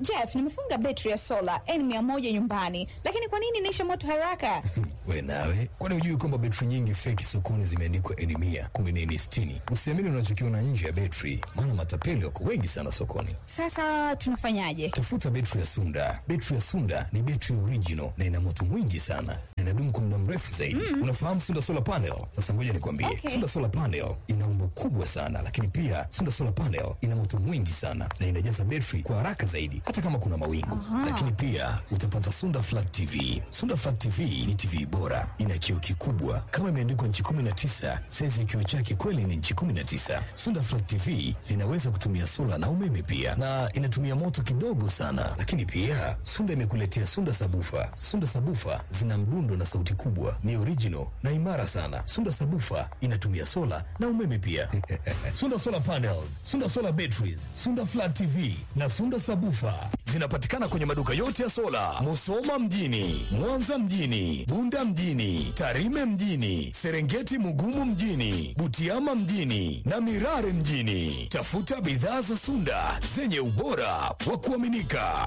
Jeff, nimefunga betri ya sola N100 nyumbani, lakini kwa nini inaisha moto haraka? We nawe, kwani hujui kwamba betri nyingi feki sokoni zimeandikwa N mia kumbe ni N sitini? Usiamini unachokiona nje ya betri, maana matapeli wako wengi sana sokoni. Sasa tunafanyaje? Tafuta betri ya Sunda. Betri ya Sunda ni betri original na ina moto mwingi sana na inadumu kwa muda mrefu zaidi. Unafahamu Sunda solar panel? Sasa ngoja nikwambie, Okay. Sunda solar panel ina umbo kubwa sana, lakini pia Sunda solar panel ina moto mwingi sana na inajaza betri kwa haraka zaidi, hata kama kuna mawingu. Lakini pia utapata Sunda flat TV. Sunda flat TV ni TV bora, ina kioo kikubwa kama imeandikwa nchi 19. Saizi ya kioo chake kweli ni nchi 19. Sunda flat TV zinaweza kutumia sola na umeme pia, na inatumia moto kidogo sana. Lakini pia Sunda imekuletea Sunda sabufa. Sunda sabufa zina mdundo na sauti kubwa, ni original na imara sana. Sunda sabufa inatumia sola na umeme pia. Sunda solar panels, Sunda solar batteries, Sunda flat TV na Sunda sabufa zinapatikana kwenye maduka yote ya sola, Musoma mjini, Mwanza mjini, Bunda mjini, Tarime mjini, Serengeti Mugumu mjini, Butiama mjini na Mirare mjini. Tafuta bidhaa za Sunda zenye ubora wa kuaminika.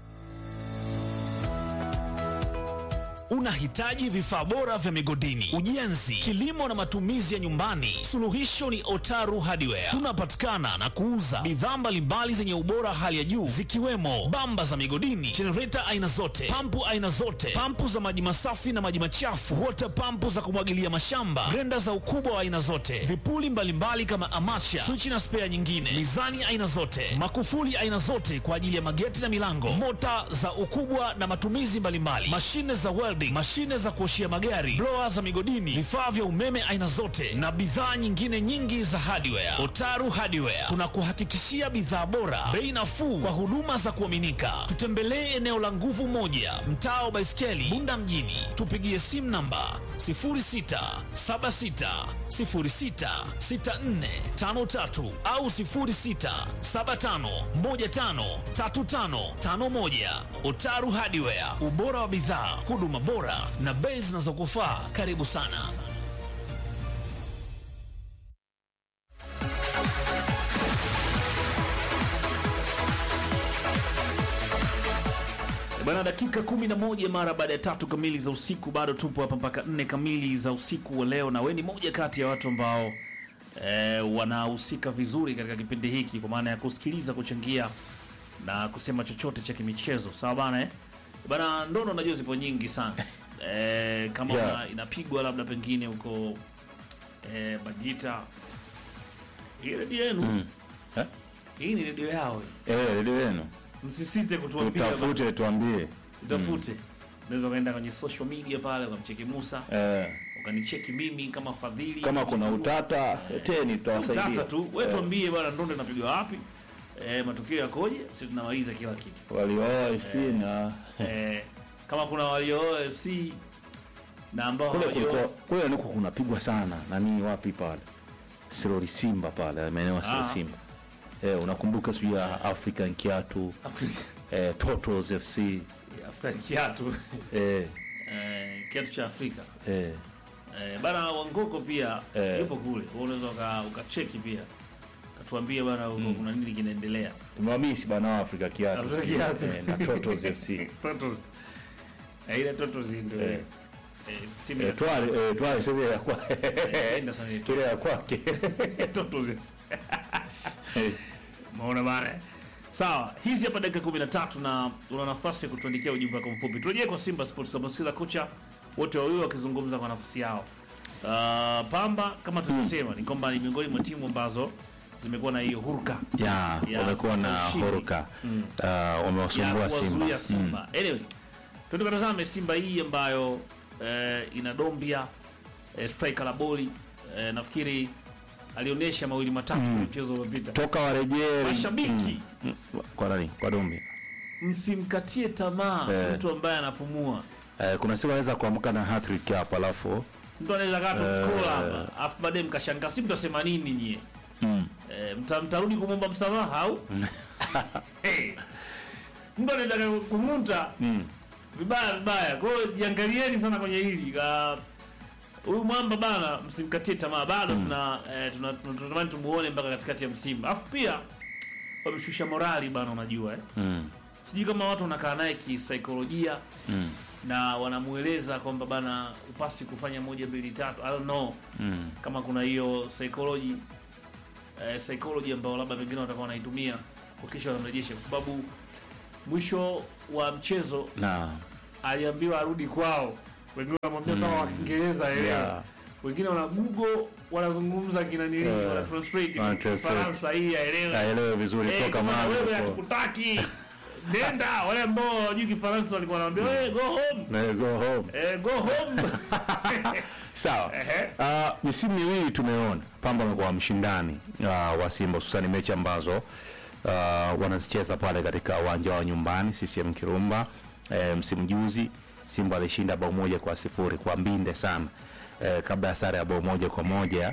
Unahitaji vifaa bora vya migodini, ujenzi, kilimo na matumizi ya nyumbani? Suluhisho ni Otaru Hardware. Tunapatikana na kuuza bidhaa mbalimbali zenye ubora hali ya juu zikiwemo bamba za migodini, jenereta aina zote, pampu aina zote, pampu za maji masafi na maji machafu, wota pampu za kumwagilia mashamba, grenda za ukubwa wa aina zote, vipuli mbalimbali kama amacha, swichi na spea nyingine, mizani aina zote, makufuli aina zote kwa ajili ya mageti na milango, mota za ukubwa na matumizi mbalimbali, mashine za welding, mashine za kuoshia magari, blower za migodini, vifaa vya umeme aina zote na bidhaa nyingine nyingi za hardware. Otaru Hardware tunakuhakikishia bidhaa bora, bei nafuu kwa huduma za kuaminika. Tutembelee eneo la nguvu moja, mtaa wa Baiskeli, Bunda mjini. Tupigie simu namba 0676066453 au 0675153551. Otaru Hardware, ubora wa bidhaa, huduma bora na bei zinazokufaa. Karibu sana. Bana, dakika kumi na moja mara baada ya tatu kamili za usiku, bado tupo hapa mpaka nne kamili za usiku wa leo, na we ni moja kati ya watu ambao eh, wanahusika vizuri katika kipindi hiki kwa maana ya kusikiliza, kuchangia na kusema chochote cha kimichezo. Sawa bana, eh? Bana, ndono najua zipo nyingi sana eh, kama Yeah. una- inapigwa labda pengine huko eh, Majita, hii redio yenu Eh? hii ni redio yao hii. Eh, redio yenu msisite kutuambia utafute, tuambie. utafute unaweza ukaenda kwenye social media pale ukamcheki Musa Eh, ukanicheki mimi kama Fadhili kama kuna utata teni, tutawasaidia. utata tu wewe Eh, tuambie bwana ndondo inapigwa wapi eh, matukio yakoje sisi tunamaliza kila kitu waliooa FC na eh, kama kuna waliooa FC na ambao kule kulikuwa hawajaoa kule niko kunapigwa sana nani, wapi pale Sirori Simba pale maeneo ya Sirori Ah. Simba. Eh, unakumbuka sijui ya African Kiatu eh, Totos FC Afrika kiatu eh, eh, kiatu cha Afrika eh, eh, bana Wangoko pia Eh. yupo kule Wewe unaweza uka- ukacheki pia katuambia bana huko kuna nini kinaendelea tumewamisi bana wa Africa Kiatu Africa Kiatu. eh, na Totos FC Totos. Eh, ile Totos ndio Eh. eh, timu ya eh, twale eh, twale sema ya kwa enda sana ile ile ya kwake Totos. Eh, Umeona bana? Sawa, hizi hapa dakika 13 na una nafasi ya kutuandikia ujumbe wako mfupi. Turejee kwa Simba Sports kama sikiza kocha wote wawili wakizungumza kwa nafasi yao. Uh, Pamba kama tulivyosema ni kwamba ni miongoni mwa timu ambazo zimekuwa na hiyo huruka ya Ya, wamekuwa na ushindi. horuka Mm. uh, ya wamewasumbua Simba kuwazuia Simba. Anyway, tuende tukatazame Simba hii ambayo eh, ina Dombia eh, striker la boli eh, nafikiri alionyesha mawili matatu kwenye mchezo uliopita. toka warejee Mashabiki Mm, kwa nani kwa Dumbi msimkatie tamaa Eh. mtu ambaye anapumua. eh, kuna siku anaweza kuamka na hat-trick hapo alafu Mtu anaweza kaa Eh. tukikola hapa, afu baadaye mkashangaa, si mtasema nini nyie? mm. Eh, mta, mtarudi kumwomba msamaha au? Eh. Mtu anaweza kumuta Mm. vibaya vibaya. Kwa hiyo jiangalieni sana kwenye hili. Ka- Huyu mwamba bana, msimkatie tamaa, bado tuna eh, tuna- tuna- tunatamani tumuone mpaka katikati ya msimu. Alafu pia wameshusha morali bana, unajua eh. Mm. sijui kama watu wanakaa naye kisaikolojia Mm. na wanamueleza kwamba bana upasi kufanya moja mbili tatu I don't know Mm. kama kuna hiyo psychology eh, psychology ambayo labda pengine watakuwa wanaitumia kuhakikisha wanamrejesha kwa sababu mwisho wa mchezo na aliambiwa arudi kwao wengine wanamwambia kama wa Kiingereza elewa Yeah. wengine wana google wanazungumza kinanili Eh, wana translate wana translate. Faransa hii aelewe aelewe vizuri Eh, toka kama mahali wewe uko. hatukutaki nenda wale ambao wajui Kifaransa walikuwa wanaambia hey, go home Na go home eh, go home sawa Ehe. uh, misimu miwili tumeona pamba amekuwa mshindani uh, wa simba hususani mechi ambazo uh, wanazicheza pale katika uwanja wa nyumbani CCM Kirumba eh, msimu juzi simba alishinda bao moja kwa sifuri kwa mbinde sana eh, kabla ya sare ya bao moja kwa moja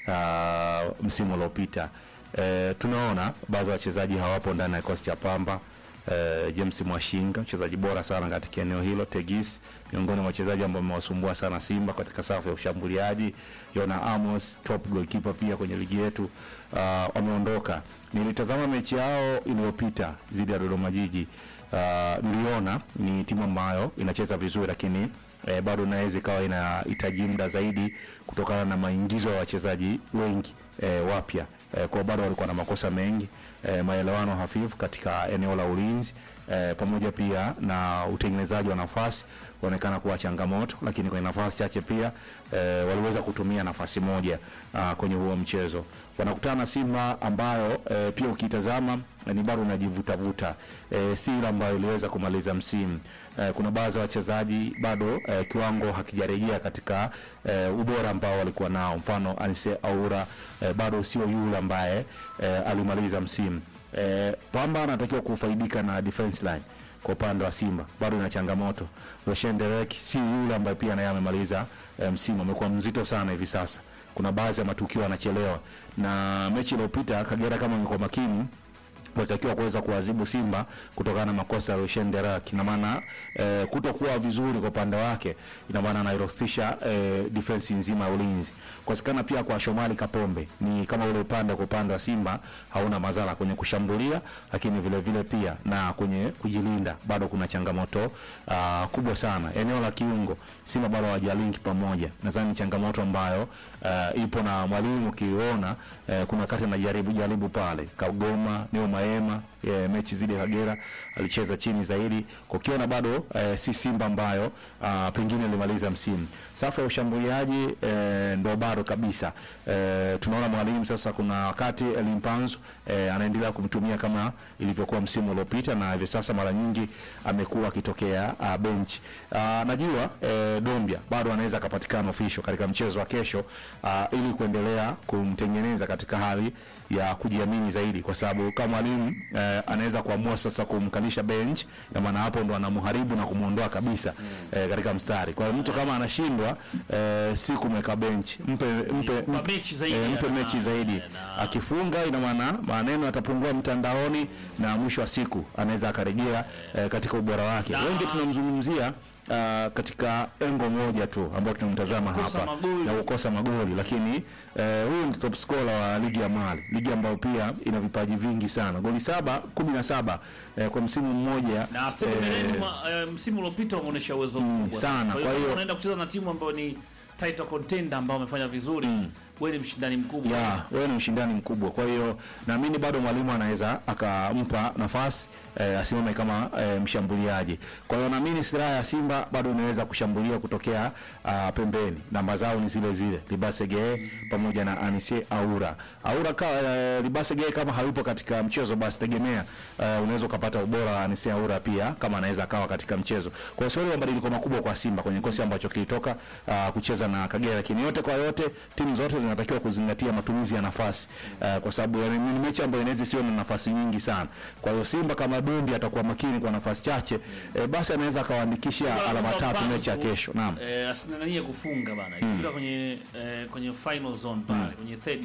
uh, msimu uliopita eh, tunaona baadhi ya wachezaji hawapo ndani ya kikosi cha pamba eh, James Mwashinga mchezaji bora sana katika eneo hilo, Tegis miongoni mwa wachezaji ambao wamewasumbua sana Simba katika safu ya ushambuliaji. Yona Amos top goalkeeper pia kwenye ligi yetu uh, wameondoka. Nilitazama mechi yao iliyopita dhidi ya Dodoma Jiji. Uh, niliona ni timu ambayo inacheza vizuri lakini eh, bado inaweza ikawa inahitaji muda zaidi kutokana na maingizo ya wachezaji wengi eh, wapya eh, kwa bado walikuwa na makosa mengi eh, maelewano hafifu katika eneo la ulinzi eh, pamoja pia na utengenezaji wa nafasi kuonekana kuwa changamoto, lakini kwenye nafasi chache pia eh, waliweza kutumia nafasi moja ah, kwenye huo mchezo. Wanakutana na Simba ambayo eh, pia ukitazama eh, ni bado unajivutavuta eh, si ile ambayo iliweza kumaliza msimu eh, kuna baadhi ya wachezaji bado eh, kiwango hakijarejea katika eh, ubora ambao walikuwa nao, mfano Anise Aura eh, bado sio yule ambaye eh, alimaliza msimu eh, Pamba anatakiwa kufaidika na defense line kwa upande wa Simba bado ina changamoto. Roshan Derek si yule ambaye pia naye amemaliza eh, msimu, amekuwa mzito sana hivi sasa. Kuna baadhi ya matukio anachelewa, na mechi iliyopita Kagera, kama ingekuwa makini walitakiwa kuweza kuadhibu Simba kutokana na makosa ya Roshan Derek. Ina maana eh, kutokuwa vizuri kwa upande wake, ina maana anairostisha eh, defense nzima ya ulinzi. Kukosekana pia kwa Shomari Kapombe ni kama ule upande kwa upande wa Simba hauna madhara kwenye kushambulia, lakini vile vile pia na kwenye kujilinda bado kuna changamoto uh, kubwa sana. Eneo la kiungo Simba bado hawajalink pamoja, nadhani ni changamoto ambayo uh, ipo na mwalimu ukiona uh, kuna wakati anajaribu jaribu pale Kagoma Neo Maema eh, mechi zidi ya Kagera alicheza chini zaidi, kukiona bado eh, si Simba ambayo ah, pengine ilimaliza msimu. Safu ya ushambuliaji eh, ndo bado kabisa eh, tunaona mwalimu sasa, kuna wakati Elimpanzo eh, anaendelea kumtumia kama ilivyokuwa msimu uliopita, na hivi sasa mara nyingi amekuwa akitokea uh, bench uh, najua eh, Dombia bado anaweza akapatikana official katika mchezo wa kesho uh, ili kuendelea kumtengeneza katika hali ya kujiamini zaidi, kwa sababu kama mwalimu eh, anaweza kuamua sasa kumkalisha bench, na maana hapo ndo anamharibu na kumuondoa kabisa eh, katika mstari. Kwa hiyo mtu kama anashindwa eh, si kumweka bench, mpe mpe Kwa mechi zaidi eh, mpe na- mechi zaidi. na- Akifunga ina maana maneno yatapungua mtandaoni, na mwisho wa siku anaweza akarejea eh, katika ubora wake. Na- Wengi tunamzungumzia Uh, katika engo moja tu ambao tunamtazama Kukosa hapa magoli. ya kukosa magoli, lakini eh, huyu ni top scorer wa ligi ya Mali, ligi ambayo pia ina vipaji vingi sana, goli saba kumi na saba eh, kwa msimu mmoja na Steve eh, Mireni mwa- eh, msimu uliopita wameonyesha uwezo mkubwa sana. Kwa Kwa hiyo hiyo- unaenda kucheza na timu ambayo ni title contender ambao wamefanya vizuri, wewe ni mshindani mkubwa. ya wewe ni mshindani mkubwa. Kwa hiyo naamini bado mwalimu anaweza akampa nafasi eh, asimame kama eh, mshambuliaji. Kwa hiyo naamini silaha ya Simba bado inaweza kushambulia kutokea ah, pembeni. Namba zao ni zile zile Libase Geye pamoja na Anise Aura. Aura ka, eh, Libase Geye kama hayupo katika mchezo, basi tegemea eh, unaweza ukapata ubora wa Anise Aura pia kama anaweza akawa katika mchezo. Kwa hiyo sio mabadiliko makubwa kwa Simba kwenye kikosi ambacho kilitoka ah, kucheza na Kagera, lakini yote kwa yote timu zote zinatakiwa kuzingatia matumizi ya nafasi uh, kwa sababu yani, ni mechi ambayo inaweza isiwe na nafasi nyingi sana. Kwa hiyo Simba kama Dombi atakuwa makini kwa nafasi chache eh, basi anaweza akawaandikisha alama tatu mechi ya kesho. Naam. Eh, asinganganie kufunga bana. Ikifika kwenye eh, kwenye final zone pale, kwenye third.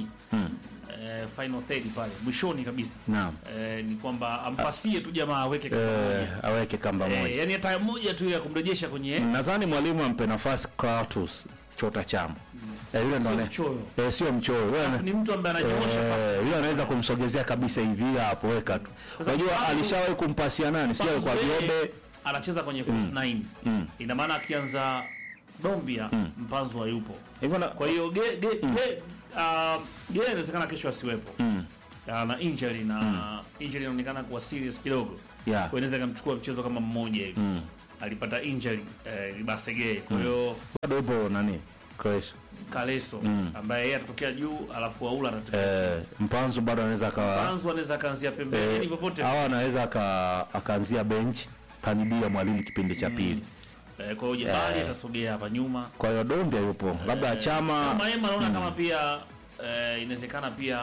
Eh, final third pale mwishoni kabisa. Naam. Eh, ni kwamba ampasie tu jamaa aweke kama Eh, moja. aweke kamba Eh, moja. yani hata moja tu ile ya kumrejesha kwenye Nadhani mwalimu ampe nafasi Kratos Chota Chama eh, yule ndo Sio ane- mchoyo. eh, sio mchoyo yule ana- ni mtu ambaye ananyoosha pasi Eh, yule anaweza kumsogezea kabisa hivi hapo weka tu. Sasa Unajua Mpanzu- alishawahi kumpasia nani? Sio Mpanzu kwa yeye Viobe. anacheza kwenye false nine Mm. ina maana akianza Dombia Mpanzu hayupo Hivyo na kwa hiyo ge ge ge uh, ge inawezekana kesho asiwepo Mm. uh, na injury na injury inaonekana kuwa serious kidogo Yeah. kwa hiyo inaweza ikamchukua mchezo kama mmoja hivi Mm. alipata injury eh, Libasege kwa hiyo bado yupo nani? Kres. Kaleso ambaye yeye atatokea juu alafu Aula atatokea Eh, Mpanzu bado anaweza akawa Mpanzu anaweza akaanzia pembeni yani popote au anaweza aka- akaanzia bench kanibia mwalimu kipindi cha pili. eh, kwa hiyo Jebali atasogea hapa nyuma Kwa hiyo Dombia yupo. Labda Chama kama Emma naona kama pia eh, inawezekana pia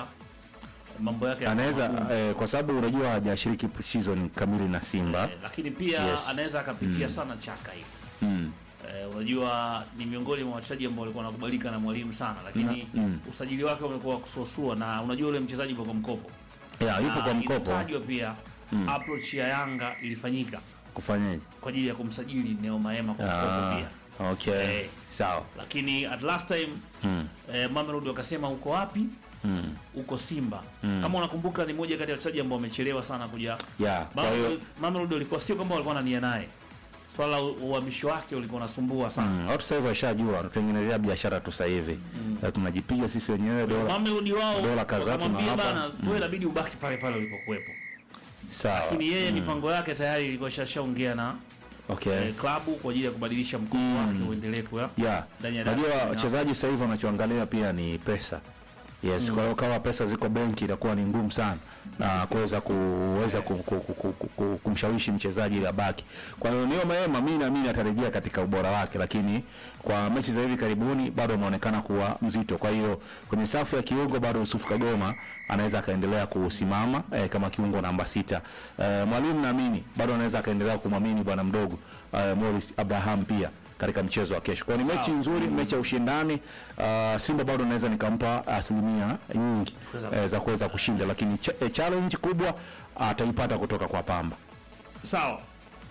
mambo yake anaweza yakawa magumu. eh, kwa sababu unajua hajashiriki season kamili na Simba. Eh, lakini pia Yes. anaweza akapitia sana chaka hivi Mm. eh, unajua ni miongoni mwa wachezaji ambao walikuwa wanakubalika na mwalimu sana lakini Mm. usajili wake umekuwa wa kusuasua na unajua ule mchezaji yupo kwa mkopo Yeah, yupo Na kwa mkopo. inatajwa pia approach ya Yanga ilifanyika Kufanyaje? kwa ajili ya kumsajili Neo Maema kwa mkopo Ah, pia okay. Eh. Sawa. lakini at last time Mm. eh, Mamelodi wakasema uko wapi Mm. uko Simba kama unakumbuka ni moja kati ya wachezaji ambao wamechelewa sana kuja Yeah, kwa hiyo Mamelodi- Mamelodi walikuwa sio kwamba walikuwa na nia naye swala la uhamisho wake ulikuwa unasumbua sana Mm, watu sasa hivi washajua tutengenezea biashara tu sasa hivi Na tunajipiga sisi wenyewe dola Mamelodi wao dola kadhaa wakamwambia tunawapa. bana wewe inabidi ubaki pale pale ulipokuwepo sawa lakini yeye mipango yake tayari ilikuwa shashaongea na okay eh, klabu kwa ajili ya kubadilisha mkopo wake uendelee kuwa yeah ndani ya najua darasa. wachezaji sasa hivi wanachoangalia pia ni pesa yes kwa hiyo kama pesa ziko benki itakuwa ni ngumu sana na kuweza kuweza ku, ku, ku, ku, ku, ku, kumshawishi mchezaji ili abaki kwa hiyo Neo Maema mimi naamini atarejea katika ubora wake lakini kwa mechi za hivi karibuni bado ameonekana kuwa mzito kwa hiyo kwenye safu ya kiungo bado Yusuf Kagoma anaweza akaendelea kusimama eh, kama kiungo namba sita eh, mwalimu naamini bado anaweza akaendelea kumwamini bwana mdogo eh, Morris Abraham pia katika mchezo wa kesho. Kwa hiyo ni mechi nzuri, mechi ya ushindani. Uh, Simba bado naweza nikampa asilimia nyingi eh, za kuweza kushinda, lakini ch eh, challenge kubwa ataipata kutoka kwa Pamba. sawa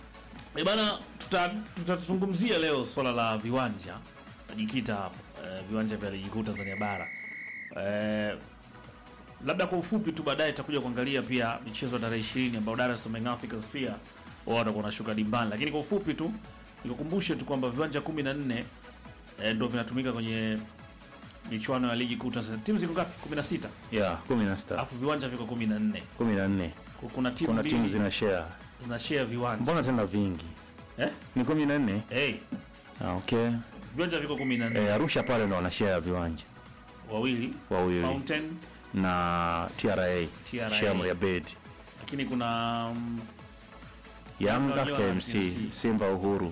e bana tuta- tutazungumzia leo swala la viwanja najikita hapo eh, viwanja vya ligi kuu Tanzania bara eh, labda kwa ufupi tu baadaye tutakuja kuangalia pia michezo ya tarehe ishirini ambao Dar es Salaam Young Africans pia wao watakuwa wanashuka dimbani, lakini kwa ufupi tu nikukumbushe tu kwamba viwanja kumi na nne eh, ndio vinatumika kwenye michuano ya ligi kuu Tanzania. Timu ziko ngapi? kumi na sita Yeah, 16 alafu viwanja viko kumi na nne 14. kuna timu Kuna timu mbili zina share. zina share viwanja Mbona tena vingi? eh? Ni 14? hey, Ah, okay. viwanja viko kumi na nne Eh, Arusha pale ndo wana share viwanja wawili wawili Fountain, na TRA, TRA. Shamri Abed. lakini kuna um, Yanga, Yanga, KMC, KMC. Simba Uhuru.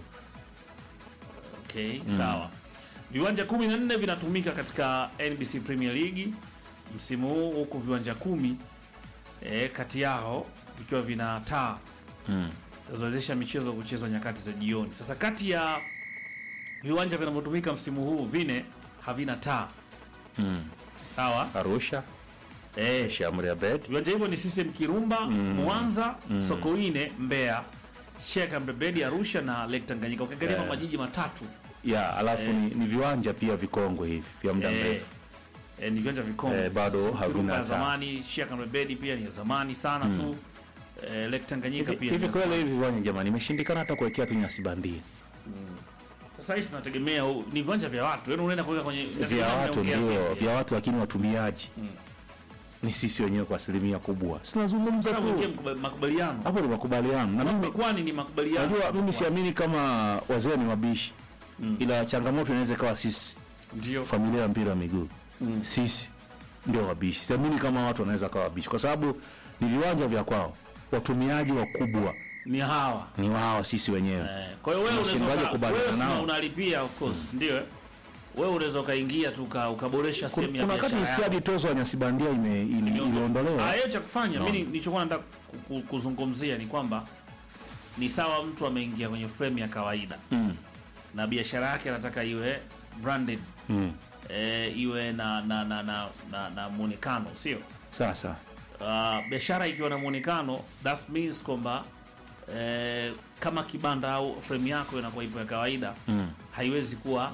okay, sawa. Viwanja kumi na nne vinatumika katika NBC Premier League msimu huu, huku viwanja kumi eh, kati yao vikiwa vina taa Mm. zinazowezesha michezo kuchezwa nyakati za jioni. Sasa kati ya viwanja vinavyotumika msimu huu vine havina taa Mm. sawa. Arusha, Eh, Shamri Abed. viwanja hivyo ni CCM Kirumba, Mwanza, Sokoine, Mbeya, Sheikh Amri Abeid Arusha na Lake Tanganyika. Ukiangalia Eh. majiji matatu Ya, alafu ni, ni viwanja pia vikongwe hivi vya muda eh, mrefu. eh, ni viwanja vikongwe Eh, bado CCM havina Kirumba ya taa. zamani, Sheikh Amri Abeid pia ni ya zamani sana tu. Eh, Lake Tanganyika Hivi pia hivi ni ya kweli zamani. hivi viwanja jamani, imeshindikana hata kuwekea tu nyasi bandia Sasa hizi tunategemea u- ni viwanja vya watu, yaani unaenda kuweka kwenye vya watu, Unaongea ndio vipi? vya watu, lakini watumiaji ni sisi wenyewe kwa asilimia kubwa. Sinazungumza Sasa uingie tu mkuba- makubaliano hapo, ni makubaliano na mimi kwani ni makubaliano Unajua mimi siamini kama wazee ni wabishi ila changamoto inaweza ikawa sisi ndio familia ya mpira wa miguu sisi ndio wabishi. Siamini kama watu wanaweza kawa wabishi, kwa sababu ni viwanja vya kwao, watumiaji wakubwa ni hawa ni wao, sisi wenyewe. Eh, kwa hiyo wewe Unashindwaje unaweza uka- kubaliana wewe nao? sina unalipia of course ndio eh? wewe unaweza ukaingia tu uka- ukaboresha Kuna sehemu ya kuna wakati biashara nisikia yako. hadi tozo ya nyasi bandia ime- ili- iliondolewa. Ah, hiyo cha kufanya mimi nilichokuwa nataka ku- ku- kuzungumzia ni kwamba ni sawa mtu ameingia kwenye frame ya kawaida Mm. na biashara yake anataka iwe branded Mm. eh, iwe na na na na, na, na muonekano sio Sasa uh, biashara ikiwa na muonekano that means kwamba eh, kama kibanda au frame yako inakuwa ipo ya kawaida Mm. haiwezi kuwa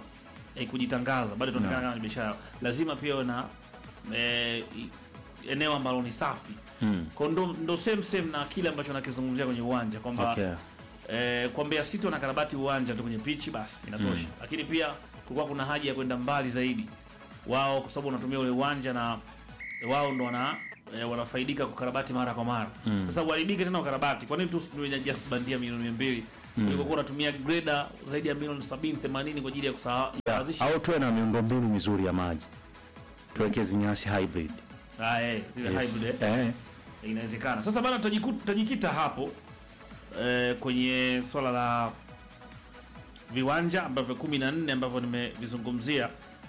eh, kujitangaza bado tunaonekana kama ni biashara lazima pia uwe na eh, i- eneo ambalo ni safi Mm. kwa ndo, ndo same same na kile ambacho nakizungumzia kwenye uwanja kwamba Okay. eh, kwa Mbeya City wanakarabati uwanja tu kwenye pichi basi inatosha lakini pia kulikuwa kuna haja ya kwenda mbali zaidi wao kwa sababu wanatumia ule uwanja na wao ndo wana eh, wanafaidika kukarabati mara kwa mara mm. kwa sababu haribike tena ukarabati kwa nini tu usitumie just bandia milioni 200 mm. ulikokuwa unatumia grader zaidi ya milioni 70 80 kwa ajili ya kusawazisha au tuwe na miundombinu mizuri ya maji tuwekeze nyasi hybrid ah eh zile Yes. hybrid eh. eh. inawezekana sasa bana tutajiku- tutajikita hapo eh, kwenye swala la viwanja ambavyo kumi na nne ambavyo nimevizungumzia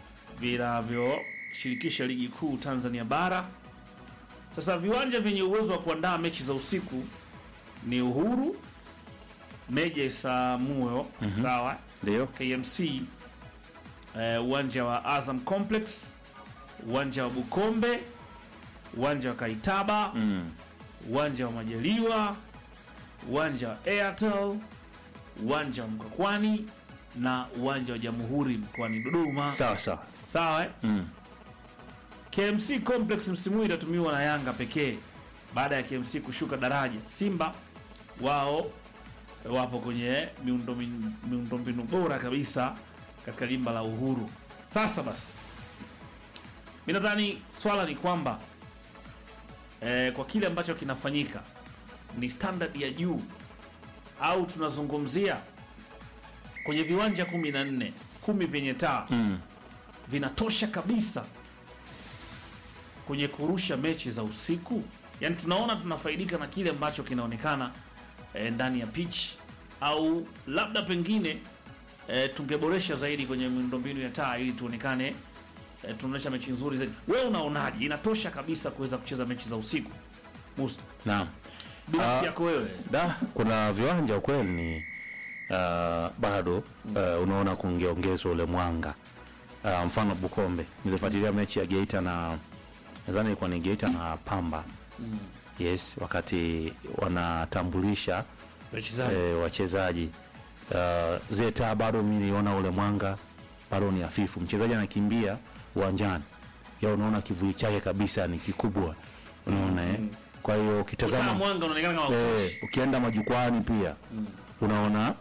vinavyoshirikisha ligi kuu tanzania bara sasa viwanja vyenye uwezo wa kuandaa mechi za usiku ni uhuru meja isamuyo sawa ndio kmc eh, uwanja wa azam complex uwanja wa bukombe uwanja wa kaitaba mm. uwanja wa Majaliwa, uwanja wa Airtel, uwanja wa Mkwakwani na uwanja wa Jamhuri mkoani Dodoma. sawa sawa Sawa eh? mm. KMC Complex msimu huu itatumiwa na Yanga pekee baada ya KMC kushuka daraja. Simba wao wapo kwenye miundombinu miundombinu bora kabisa katika jimba la Uhuru. Sasa basi, mi nadhani swala ni kwamba eh, kwa kile ambacho kinafanyika ni standard ya juu au tunazungumzia kwenye viwanja kumi na nne kumi vyenye taa Mm. vinatosha kabisa kwenye kurusha mechi za usiku yaani tunaona tunafaidika na kile ambacho kinaonekana e, ndani ya pitch au labda pengine e, tungeboresha zaidi kwenye miundombinu ya taa ili tuonekane e, tunaonyesha mechi nzuri zaidi wewe unaonaje inatosha kabisa kuweza kucheza mechi za usiku Musa naam binafsi Ah. yako wewe da kuna viwanja ukweli ni uh, bado uh, unaona kungeongezwa ule mwanga uh, mfano bukombe nilifuatilia mechi ya geita na nadhani ilikuwa ni geita na pamba yes wakati wanatambulisha wachezaji e, wachezaji uh, zile taa bado mi niliona ule mwanga bado ni hafifu mchezaji anakimbia uwanjani ya unaona kivuli chake kabisa ni kikubwa unaona eh? kwa hiyo Kutana ukitazama mwanga unaonekana kama eh, ukoshi. ukienda majukwani pia unaona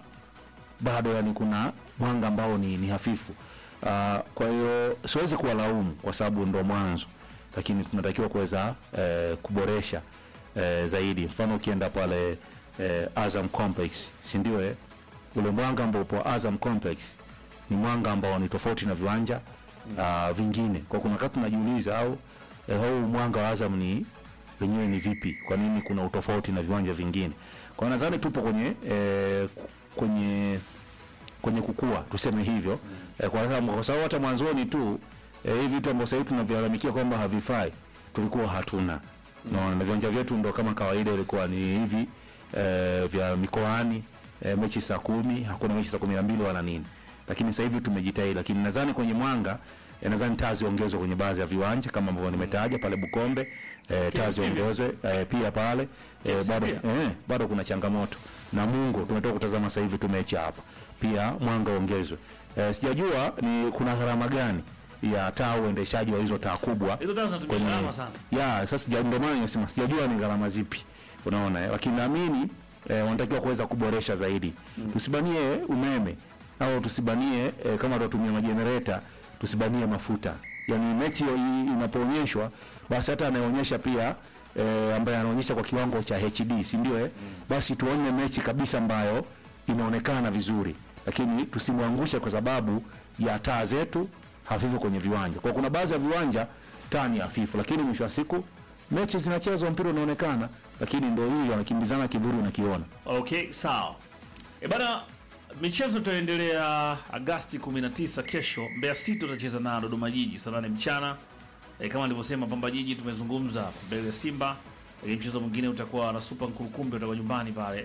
bado yani kuna mwanga ambao ni, ni hafifu uh, kwa hiyo siwezi kuwalaumu kwa sababu ndo mwanzo lakini tunatakiwa kuweza eh, kuboresha eh, zaidi mfano ukienda pale eh, azam complex sindio eh? ule mwanga ambao upo azam complex ni mwanga ambao ni tofauti na viwanja uh, vingine kwa kuna wakati tunajiuliza au eh, huu mwanga wa azam ni wenyewe ni vipi kwa nini kuna utofauti na viwanja vingine kwa hiyo nadhani tupo kwenye eh, kwenye kwenye kukua tuseme hivyo mm. eh, kwa sababu kwa sababu hata mwanzoni tu eh, hivi vitu ambavyo sasa hivi tunavilalamikia kwamba havifai tulikuwa hatuna mm. no, na viwanja vyetu ndo kama kawaida ilikuwa ni hivi eh, vya mikoani eh, mechi saa kumi hakuna mechi saa kumi na mbili wala nini lakini sasa hivi tumejitahidi lakini nadhani kwenye mwanga eh, nadhani taa ziongezwe kwenye baadhi ya viwanja kama ambavyo nimetaja pale Bukombe eh, taa KMC ziongezwe eh, pia pale eh, KMC bado pia? eh, bado kuna changamoto na Mungu tumetoka kutazama sasa hivi tumechi hapa pia mwanga ongezwe eh, sijajua ni kuna gharama gani ya taa uendeshaji wa hizo taa kubwa hizo taa zinatumia kwenye- gharama sana ya sasa sija- ndio maana nimesema sijajua ni gharama zipi unaona eh, lakini naamini eh, wanatakiwa kuweza kuboresha zaidi mm. tusibanie umeme au tusibanie eh, kama tunatumia majenereta tusibanie mafuta yani mechi i- inapoonyeshwa basi hata anayeonyesha pia eh, ambaye anaonyesha kwa kiwango cha HD si ndio eh? basi tuone mechi kabisa ambayo inaonekana vizuri lakini tusimwangushe kwa sababu ya taa zetu hafifu kwenye viwanja kwa kuna baadhi ya viwanja taa ni hafifu lakini mwisho wa siku mechi zinachezwa mpira unaonekana lakini ndo hii wanakimbizana kivuli unakiona Okay, sawa. E bana, michezo itaendelea Agasti 19 kesho. Mbeya City utacheza na Dodoma Jiji saa nane mchana. E, kama nilivyosema Pamba Jiji tumezungumza mbele ya Simba. Lakini mchezo mwingine utakuwa na Super Nkurukumbi utakuwa nyumbani pale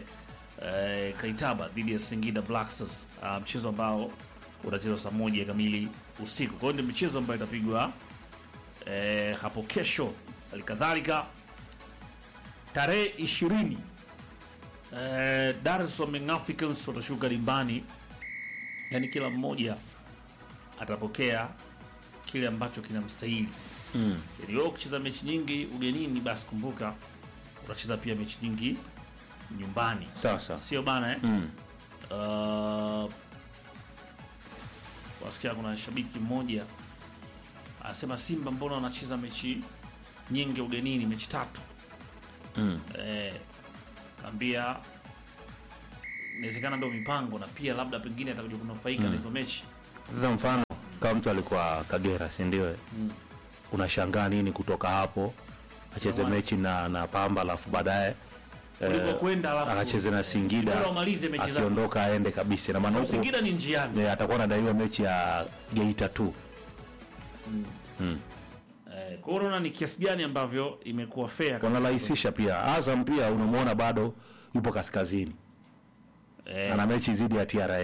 e, Kaitaba dhidi ya Singida Black Stars. Ah, mchezo ambao utachezwa saa moja kamili usiku. Kwa hiyo ndio michezo ambayo itapigwa e, hapo kesho. Halikadhalika tarehe ishirini Eh, Dar es Salaam Young Africans watashuka dimbani, yani kila mmoja atapokea kile ambacho kinamstahili. Mm. Yaani wewe ukicheza mechi nyingi ugenini, basi kumbuka utacheza pia mechi nyingi nyumbani, Sasa. sio bana eh? Mm. Uh, wasikia kuna shabiki mmoja anasema Simba mbona wanacheza mechi nyingi ugenini, mechi tatu Mm. eh, kaambia inawezekana ndio mipango na pia labda pengine atakuja kunufaika na hizo mechi. Sasa mfano kama mtu alikuwa Kagera, si ndio? eh? Unashangaa nini kutoka hapo acheze Ndio maana. mechi na, na Pamba alafu baadaye eh, Ulipokwenda alafu akacheze na Singida Bora umalize mechi zako. akiondoka aende kabisa, na maana huko Singida ni njiani eh, atakuwa anadaiwa mechi ya Geita tu. eh, kwa hiyo unaona ni kiasi gani ambavyo imekuwa fair kabisa. Wanarahisisha pia. Azam pia unamwona bado yupo kaskazini, eh, ana mechi dhidi ya TRA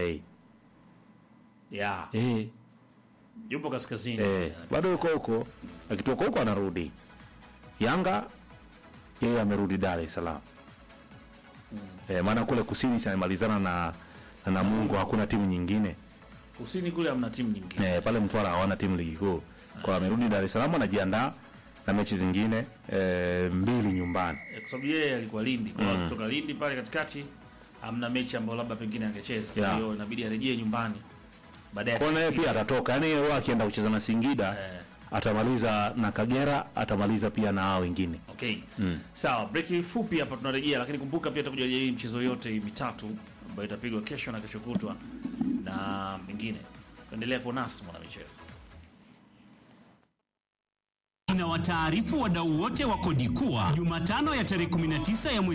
yeah, eh, yupo kaskazini eh, bado yuko huko, akitoka huko anarudi. Yanga yeye amerudi Dar es Salaam eh, maana kule kusini chamalizana na na Namungo, hakuna timu nyingine kusini kule hamna timu nyingine eh, pale Mtwara hawana timu ligi kuu, kwa amerudi Dar es Salaam, anajiandaa na mechi zingine eh, mbili nyumbani. Eh, kwa sababu yeye alikuwa Lindi kwa hiyo kutoka Lindi pale katikati hamna mechi ambayo labda pengine angecheza kwa Yeah. hiyo inabidi arejee nyumbani baadaye Kwa naye pia atatoka, yani yeye akienda kucheza na Singida Eh. atamaliza na Kagera, atamaliza pia na hao wengine. Okay. Sawa, break fupi hapa tunarejea, lakini kumbuka pia tutakuja hii mchezo yote hii mitatu ambayo itapigwa kesho na kesho kutwa na mengine. Endelea kuwa nasi mwana michezo. Inawataarifu wadau wote wa kodi kuwa Jumatano ya tarehe 19 ya mwezi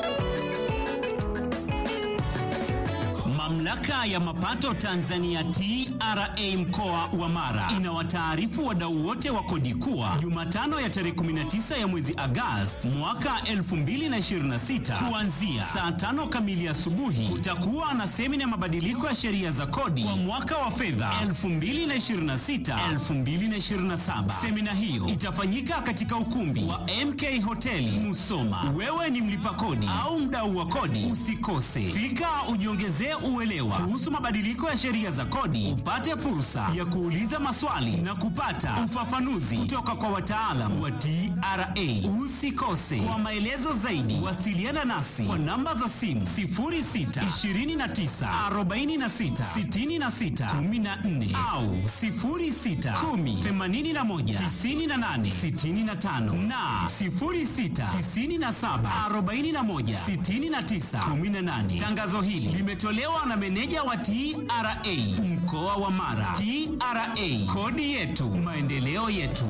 Mamlaka ya mapato Tanzania TRA mkoa wa Mara inawataarifu wadau wote wa kodi kuwa Jumatano ya tarehe 19 ya mwezi Agosti mwaka 2026 kuanzia saa tano kamili asubuhi kutakuwa na semina ya mabadiliko ya sheria za kodi kwa mwaka wa fedha 2026 2027. Semina hiyo itafanyika katika ukumbi wa MK Hoteli Musoma. Wewe ni mlipa kodi au mdau wa kodi, usikose fika, ujiongezee uelewa kuhusu mabadiliko ya sheria za kodi, upate fursa ya kuuliza maswali na kupata ufafanuzi kutoka kwa wataalam wa TRA. Usikose. Kwa maelezo zaidi, wasiliana nasi kwa namba za simu 06 29 46 66 14 au 06 10 81 98 65 na 06 97 41 69 18. Tangazo hili limetolewa na meneja wa TRA mkoa wa Mara. TRA, kodi yetu, maendeleo yetu.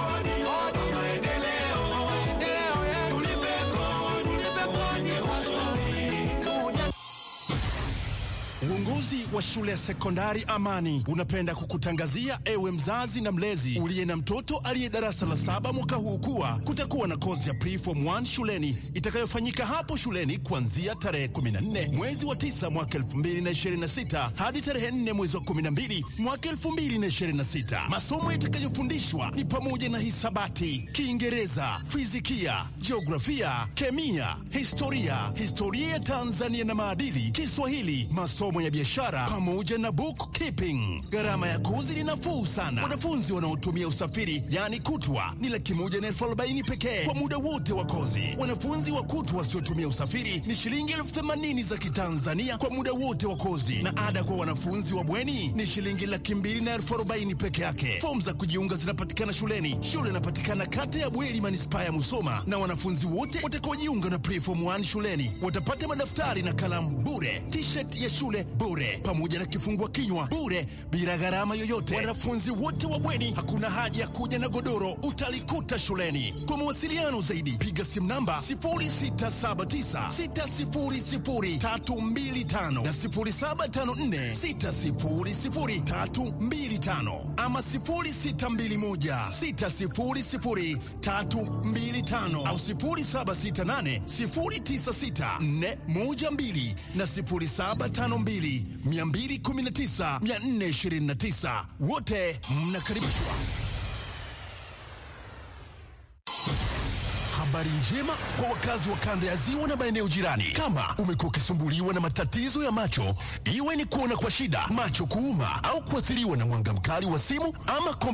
Uongozi wa shule ya sekondari Amani unapenda kukutangazia ewe mzazi na mlezi uliye na mtoto aliye darasa la saba mwaka huu kuwa kutakuwa na kozi ya preform 1 shuleni itakayofanyika hapo shuleni kuanzia tarehe 14 mwezi wa 9 mwaka 2026 hadi tarehe 4 mwezi wa 12 mwaka 2026. Masomo yatakayofundishwa ni pamoja na hisabati, Kiingereza, fizikia, jiografia, kemia, historia, historia ya Tanzania na maadili, Kiswahili, masomo ya biashara pamoja na bookkeeping. Gharama ya kozi ni nafuu sana. Wanafunzi wanaotumia usafiri yani kutwa ni laki moja na elfu arobaini pekee kwa muda wote wa kozi. Wanafunzi wa kutwa wasiotumia usafiri ni shilingi elfu themanini za Kitanzania kwa muda wote wa kozi, na ada kwa wanafunzi wa bweni ni shilingi laki mbili na elfu arobaini peke yake. Fomu za kujiunga zinapatikana shuleni. Shule inapatikana kata ya Bweri, manispaa ya Musoma, na wanafunzi wote watakaojiunga na preform 1 shuleni watapata madaftari na kalamu bure, t-shirt ya shule bure, pamoja na kifungua kinywa bure, bila gharama yoyote. Wanafunzi wote wa bweni, hakuna haja ya kuja na godoro, utalikuta shuleni. Kwa mawasiliano zaidi, piga simu namba 0679600325 na 0754600325 ama 0621600325 au 0768096412 na 0752219429 wote mnakaribishwa. Habari njema kwa wakazi wa kanda ya ziwa na maeneo jirani. Kama umekuwa ukisumbuliwa na matatizo ya macho, iwe ni kuona kwa shida, macho kuuma, au kuathiriwa na mwanga mkali wa simu ama kompyuta